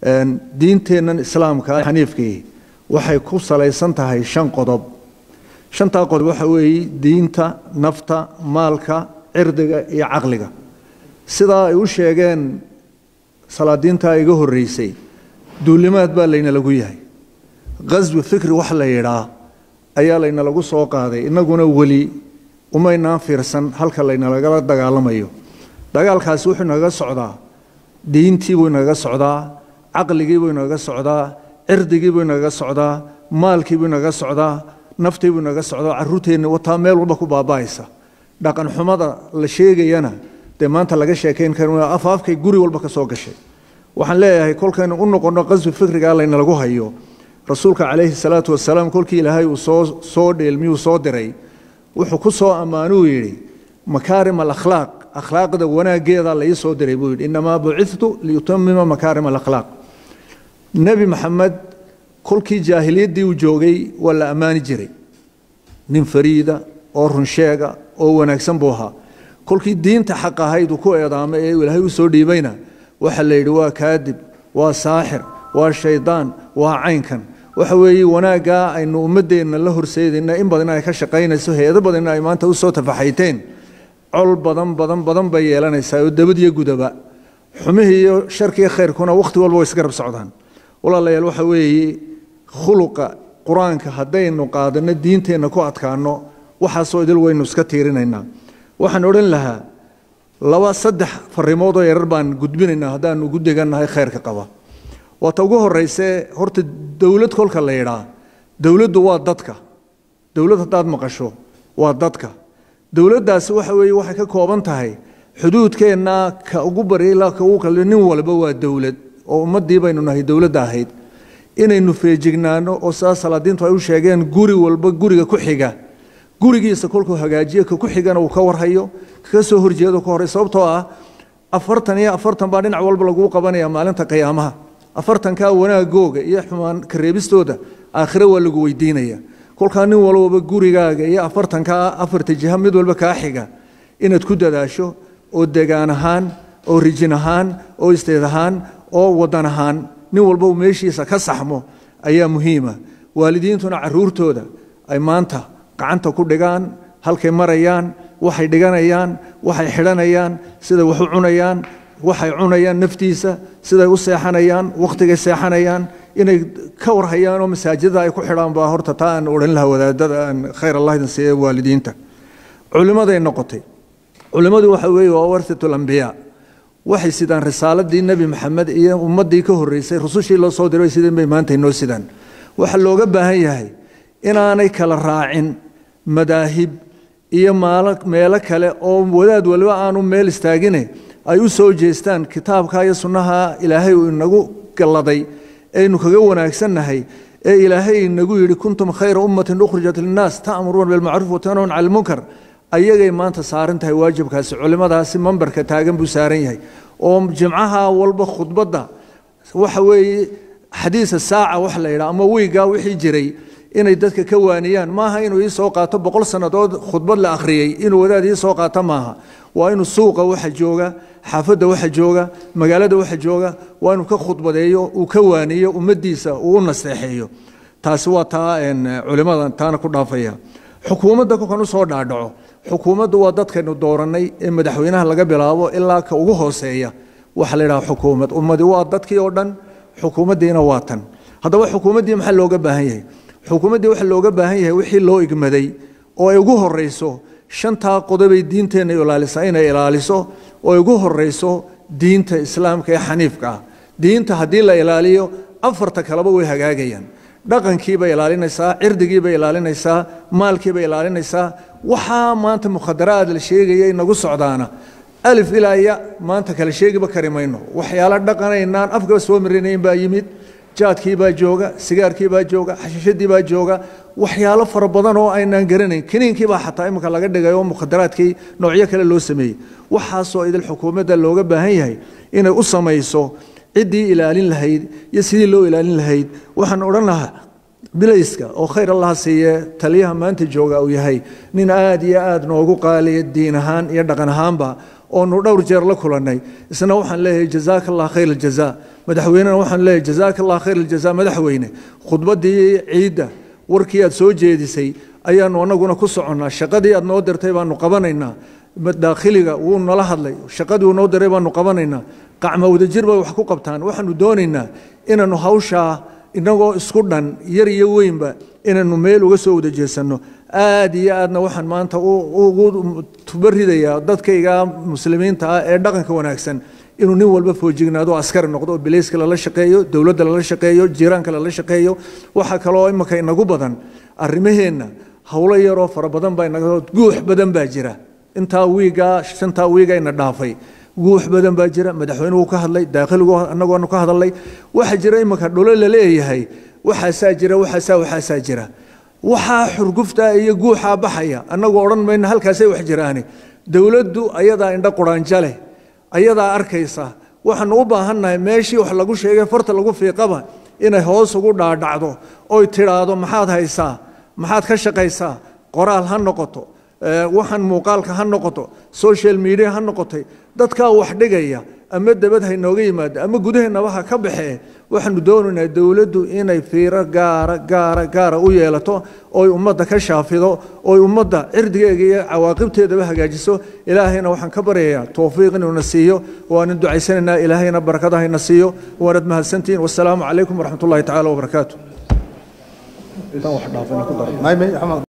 diinteennan islaamka xaniifkii waxay ku salaysan tahay shan qodob shantaa qodob waxa weeye diinta nafta maalka cirdiga iyo caqliga sidaa ay u sheegeen salaadiintaa iga horreysay duulimaad baa layna lagu yahay qaswi fikri wax la yidhaa ayaa layna lagu soo qaaday innaguna weli umaynaan fiirsan halka laynalagala dagaalamayo dagaalkaasi wuxuu inaga socdaa diintii buu inaga socdaa caqligii buu inaga socdaa cirdigii buu inaga socdaa maalkii buu inaga socdaa naftii buu inaga socdaa caruurteenni wataa meel walba ku baaba'aysa dhaqan xumada la sheegayana dee maanta laga sheekayn karin waa afaafkay guri walba ka soo gashay waxaan leeyahay kolkaynu u noqonno qaswi fikrigaa layna lagu hayo rasuulka calayhi salaatu wasalaam kolkii ilaahay uu soo soo dheelmiyuu soo diray wuxuu ku soo ammaanuu yidhi makaarim alakhlaaq akhlaaqda wanaaggeeda la ii soo diray buu yidhi innamaa bucithtu liyutamima makaarim alakhlaaq nebi maxamed kolkii jaahiliyaddii uu joogay waa la ammaani jiray nin fariida oo runsheega oo wanaagsan buu ahaa kolkii diinta xaq ahayd uu ku eedaamay ee ilaahay u soo dhiibayna waxaa la yidhi waa kaadib waa saaxir waa shaydaan waa caynkan waxa weeye wanaaggaa aynu ummaddeenna la horseedayna in badan ay ka shaqaynayso hay-ado badanna ay maanta u soo tafaxayteen col badan badan badan bay yeelanaysaa oo dabad iyo gudaba xumihii iyo sharkiiyo khayrkuna wakhti walba way isgarab socdaan walaalayaal waxa weeye khuluqa qur-aanka haddaynu qaadanno diinteenna ku adkaanno waxaasoo idil waynu iska tiirinaynaa waxaan odhan lahaa laba saddex farrimoodoo yarar baan gudbinaynaa haddaanu ugu degannahay khayrka qaba waata ugu horrayse horta dowlad kolka la yidhaa dowladdu waa dadka dowlad haddaad maqasho waa dadka dowladdaasi waxa weeye waxay ka kooban tahay xuduudkeenna ka ugu bariila ka ugu kale nin walba waa dowlad oo ummaddii baynu nahay dowladda ahayd inaynu feejignaano oo sidaa salaadiintu ay u sheegeen guri walba guriga ku xiga gurigiisa kolkuu hagaajiyo ka ku xigana uu ka warhayo kaga soo horjeedo ka horey sababtoo ah afartan iyo afartan baa dhinac walba laguu qabanaya maalinta qiyaamaha afartankaa wanaagooga iyo xumaan kareebistooda aakhire waa lagu weydiinaya kolkaa nin walbaba gurigaaga iyo afartankaa afarta jiha mid walba kaa xiga inaad ku dadaasho oo degaan ahaan oo rijin ahaan oo isteed ahaan oo wadan ahaan nin walba uu meeshiisa ka saxmo ayaa muhiima waalidiintuna caruurtooda ay maanta gacanta ku dhigaan halkay marayaan waxay dhiganayaan waxay xidhanayaan siday wax u cunayaan waxay cunayaan naftiisa siday u seexanayaan wakhtigay seexanayaan inay ka warhayaan oo masaajidada ay ku xidhaan baa horta taa aan odhan lahaa wadaadada aan khayr allah idin siiya waalidiinta culimmaday noqotay culimmadu waxa weeye waa warhatul ambiyaa waxay sidaan risaaladii nebi maxamed iyo ummaddii ka horreysay rusushii loo soo diray sideen bay maanta inoo sidaan waxaa looga baahan yahay inaanay kala raacin madaahib iyo maalo meelo kale oo wadaad waliba aanu meel istaagine ay u soo jeestaan kitaabka iyo sunnaha ilaahay uu inagu galladay aynu kaga wanaagsannahay ee ilaahay inagu yidhi kuntum khayra ummatin ukhrijat linnaas ta'muruuna bilmacruuf watanahun cala almunkar ayagay maanta saaran tahay waajibkaasi culimmadaasi mambarka taagan buu saaran yahay oo jimcaha walba khudbadda waxa weeye xadiisa saaca wax la yidhaha ama weygaa wixii jiray inay dadka ka waaniyaan maaha inuu ii soo qaato boqol sannadood khudbad la akhriyey inuu wadaad ii soo qaato maaha waa inuu suuqa waxa jooga xaafadda waxa jooga magaalada waxa jooga waa inuu ka khudbadeeyo uu ka waaniyo ummaddiisa uu u nasteexeeyo taasi waa taa culimmada taana ku dhaafaya xukuumadda kolkan u soo dhaadhaco xukuumaddu waa dadkaynu doorannay ee madaxweynaha laga bilaabo ilaa ka ugu hooseeya waxa la yidhaha xukuumad ummadi waa dadkii oo dhan xukuumaddiina waa tan haddaba xukuumaddii maxaa looga baahan yahay xukuumaddii waxa looga baahan yahay wixii loo igmaday oo ay ugu horrayso shantaa qodobay diinteenna ilaalisaa inay ilaaliso oo ay ugu horrayso diinta islaamka ee xaniifka ah diinta haddii la ilaaliyo afarta kaleba way hagaagayaan dhaqankiibay ilaalinaysaa cirdigiibay ilaalinaysaa maalkiibay ilaalinaysaa waxaa maanta mukhadaraad la sheegaya inagu socdaana alif ilaa ya maanta kale sheegiba kari mayno waxyaalo dhaqanaynaan afkaba soo marinayn baa yimid jaadkii baa jooga sigaarkii baa jooga xashiishadii baa jooga waxyaalo fara badan oo aynaan garanayn kiniinkii baa xataa imika laga dhigay oo mukhadaraadkii noocyo kale loo sameeyey waxaasoo idil xukuumadda looga baahan yahay inay u samayso ciddii ilaalin lahayd iyo sidii loo ilaalin lahayd waxaan odhan lahaa bilayska oo khayr allaha siiye taliyaha maanta jooga uu yahay nin aad iyo aad noogu qaaliya diin ahaan iyo dhaqan ahaanba oonu dhowr jeer la kulannay isna waxaan leeyahay jazaaka allah khayr aljaza madaxweynena waxaan leeyahay jazaaka allah khayr aljaza madaxweyne khudbaddii ciidda warkii aad soo jeedisay ayaanu annaguna ku soconnaa shaqadii aad noo dirtay baanu qabanaynaa daakhiliga wuu nala hadlay shaqadii uu noo diray baanu qabanaynaa qacma wadajir bay wax ku qabtaan waxaanu doonaynaa inaannu hawshaa innagoo isku dhan yar iyo weynba inaannu meel uga soo wada jeesanno aad iyo aadna waxaan maanta ugu tubaridayaa dadkayga muslimiinta ah ee dhaqanka wanaagsan inuu nin walba foojignaado askari noqdo oo bilayska lala shaqeeyo dowladda lala shaqeeyo jiiraanka lala shaqeeyo waxaa kaloo imika inagu badan arrimaheenna howlo yaroo fara badan baa inaga guux badan baa jira intaa wiigaa shantaa wiiga ina dhaafay guux badan baa jira madaxweynuhu ka hadlay daakhiligu annagoonu ka hadlay waxaa jira imika dholo la leeyahay waxaasaa jira waxaasaa waxaasaa jira waxaa xurguftaa iyo guuxaa baxaya annagu odhan mayna halkaasay wax jiraani dowladdu ayadaa indho quraanjo leh ayadaa arkaysa waxaanu u baahannahay meeshii wax lagu sheegay farta lagu fiiqaba inay hoos ugu dhaadhacdo oy tidhaahdo maxaad haysaa maxaad ka shaqaysaa qoraal ha noqoto waxaan muuqaalka ha noqoto social media ha noqotay dadkaa wax dhigaya ama dabad ha inooga yimaado ama gudaheennaba ha ka baxee waxaanu doonaynaa dowladdu inay fiiro gaara gaara gaara u yeelato oy ummadda ka shaafido oy ummadda cirdigeega iyo cawaaqibteedaba hagaajiso ilaahayna waxaan ka baryayaa towfiiq inuuna siiyo waanan ducaysanaynaa ilaahayna barakadahayna siiyo waanad mahadsantihiin wasalaamu calaykum waraxmat ullahi tacaala wabarakaatu